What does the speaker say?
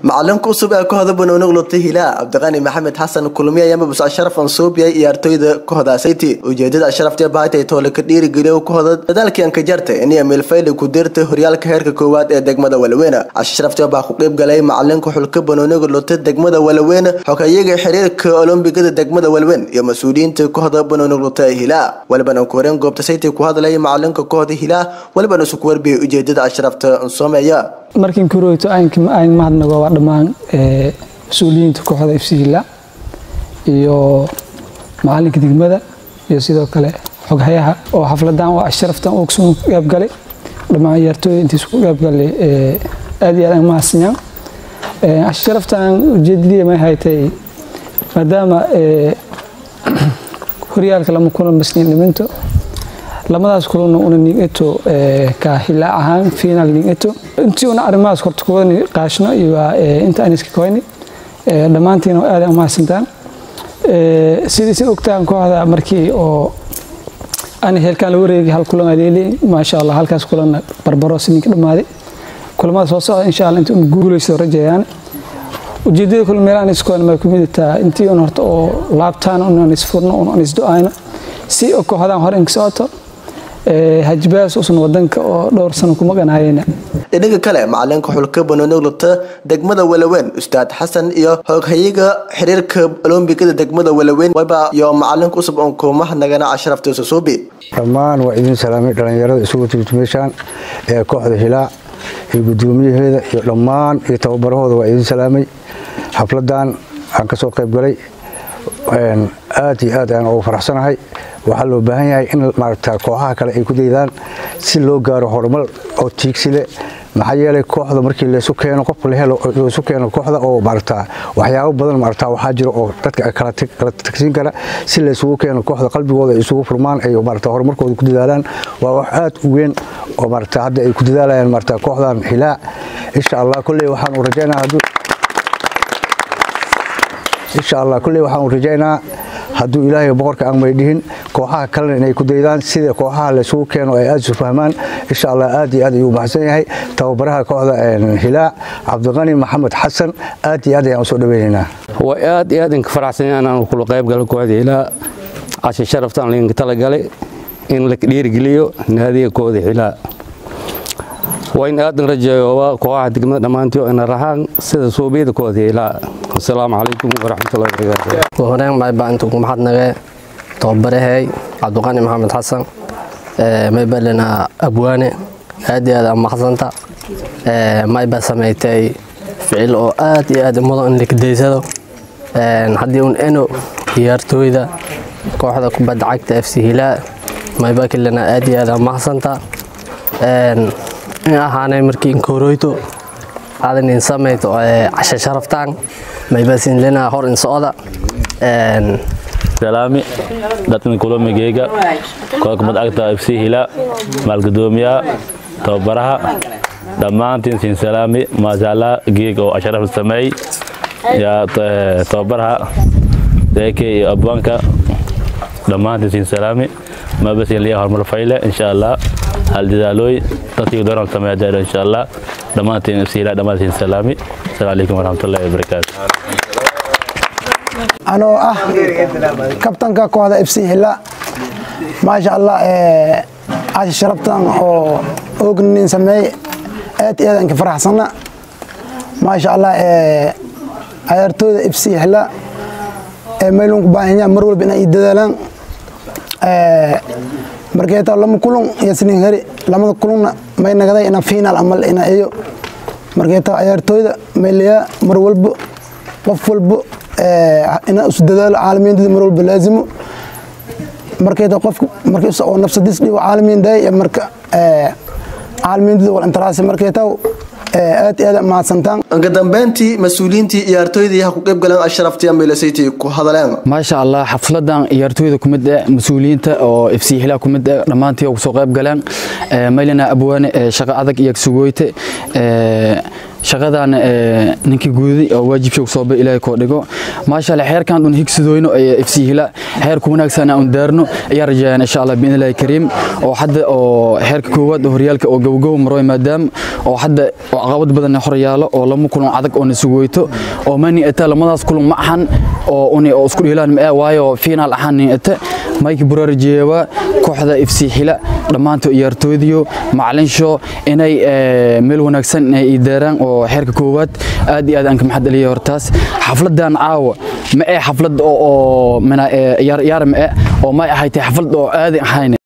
macalinka cusub ee kooxda banooni lutay hilaa cabdiqani maxamed xasan kulmiye ayaa mabus ashraf ansuubiya ciyaartoyda kooxda sayti ujeedada ashrafta bahatay toole ka dhiirigeliyo kooxda dadaalkii anka jartay inay meelfayli ku dirtay horyaalka heerka koowaad ee degmada walweyne ashrafta baa ku qeyb galay macalinka xulka banooniga lutay degmada walweyne xogeeyaga xiriirka olombigada degmada walweyn iyo mas-uuliyiinta kooxda banooni lutay hilaa walibana ku horeen goobta sayti ku hadlaya macalinka kooxda hilaa walibana isu ku warbiyay ujeedada ashrafta ansoomeeya markiin kurooyto aan mahadnago waa dhammaan mas-uuliyiinta kooxda f c hila iyo macalinka degmada iyo sidoo kale xoghayaha oo xafladan waa ashraftan uu kusoo qaybgalay dhammaan ciyaartooyda intiis ku qaybgalay aad iyo aad aan mahadsanyaa ashraftan ujeedadii may haytay maadaama horyaalka lama kulan basniin dhiminto lamadaas kulana una nigeto ka hilaa ahaan final nigeto intii una arrimahaas horta kuwada qaashno iyo inta aan iska koyni dhammaantiina aad aan mahadsantaan sidii si ogtaan kooxda markii oo aan heelkaan la wareegi hal kulan aleeli maasha allah halkaas kulanna barbaro sininka dhammaaday kulamada soo socda insha allah inta un guulaysto rajayaan ujeedada kule meelahan iskoon may ku midataa intii un horta oo laabtaan unan isfurno unan isdo-ayno si kooxdaan hore inka socoto hajibaas usan wadanka oo dhowr sano kuma qanaayeyna dhinaga kale macalinka xulka banooni lugta degmada walaweyn ustaad xasan iyo hooghayaga xiriirka olombigada degmada walaweyn waba iyo macalinka cusub oon kuumaha nagana ashrafta susuubi dhammaan waa idin salaamay dhallinyarada isugu timid meeshaan ee kooxda hilaa iyo gudoomiyaheeda iyo dhammaan iyo tababarahooda waa idin salaamay xafladan aan ka soo qayb galay aad iyo aad ayaan ugu faraxsanahay waxaa loo baahan yahay in maaragta kooxaha kale ay ku daydaan si loo gaaro horumar oo tiigsi leh maxaa yeelay kooxda markii laysu keeno qofka la helo laysu keeno kooxda oo maaragta waxyaabo badan maaragta waxaa jira oo dadka kala tagsiin kara si laysugu keeno kooxda qalbigooda ay isugu furmaan ay maaragta horumarkooda ku dadaalaan waa wax aad u weyn oo maaragta hadda ay ku dadaalayaan maaragta kooxdan hilaa insha allah kolley waxaan u rajaynaa hadduu insha allah kulley waxaan rajaynaa hadduu ilaahay boqorka aan maydhihin kooxaha kalena inay ku daydaan sida kooxaha laysugu keeno ay aad isu fahmaan insha allah aad iyo aad ayuu mahadsan yahay tababaraha kooxda hilaa cabdiqani maxamed xasan aad iyo aad ayaan usoo dhaweynaynaa waa aad iyo aad inka faraxsan inaan kula qayb galo kooxda hilaa cashi sharaftaan lainka talagalay in la dhiirigeliyo naadiga kooxda hilaa waa in aadan rajeeyo kooxaha degmada dhammaantii ina rahaan sida suubiyada kooxda hilaa asalaamu calaykum waraxmatullahi wabarakaatu horeen maybaa intuu ku maxadnagee tababarahay cabdiqani maxamed xasan maybalena abwaane aad iyo aad aan maxsanta maybaa samaytay ficil oo aad iyo aad mudan in lakadaysado haddii un eno ciyaartooyda kooxda kubadda cagta f c hilaa maybaa kalena aad iyo aad aan maxsanta in ahaanay markii inkoroyto aadan in samayto casha sharaftaan maybasin lena hor in socda salaami dadkan kulomigeyga kooxda kubadda cagta f c hilaa maalgudoomiyaha tababaraha dhammaantiin siin salaami maashaalla geeg oo ashraf sameey yaa tababaraha deeke iyo abwaanka dhammaantiin siin salaami mabasin liya horumar fayle insha allah hal dadaalooy dadkii doonal sameeya daaro insha allah dhammaantiin f c hilaa dhammaantiin salaami asalaamu calaykum waraxmatullahi wabarakaatu anoo ah kabtanka kooxda f c hila maasha allah cashi sharabtan oo ognin sameey aad iyo aad aan ka faraxsana maasha allah ciyaartooyda f c hila meelun ku baahanyaa mar walba inay dadaalaan markeeta lama kulun iyo sinin heri lamada kulunna may nagaday ina final amal ina iyo markeeta ciyaartooyda maylayaa mar walba qof walba ina isu dadaalo caalamiintida mar walba laazimo markeeta qofka markiisa oo nafsadis dhigo caalamiin day marka caalamiintida wal intaraasi markeeta aad iyo aad mahadsantaan ugu dambeyntii mas-uuliyiintii ciyaartooydii ha ku qayb galeen ashraftii ambelasayty ku hadaleen maasha allah xafladan ciyaartooyda ku mid ah mas-uuliyiinta oo f c hilaa ku mid ah dhammaantii oo kusoo qayb galeen maylina abwaane shaqo adag iyo sugooyte shaqadan ninkii guuday oo waajibshoog sooba ilaahay koo dhigo maasha allah xeerkan dhun higsadooyno fc hila xeerka wanaagsan aan daarno ayaa rajayaan insha allah biidni illaahi kariim oo hadda oo xeerka koowaad oo horyaalka oo gowgow maroy maadaama oo hadda oo caqabad badan hor yaalo oo lama kulan adag oo nasugu weyto oo mani ata lamadaas kulan ma ahan oo uni oo isku dhiilaan ma waayo final ahaan nin ata mike buraarjeewa kooxda fc hila dhammaantood ciyaartoydiyo macalinsho inay meel wanaagsan inay idaaraan oo xeerka koowaad aad iyo aad aan ka maxad celiya hortaas xafladan caawa ma ee xaflad oo ciyaar ma ee oo ma ahayd xaflad oo aad ahayn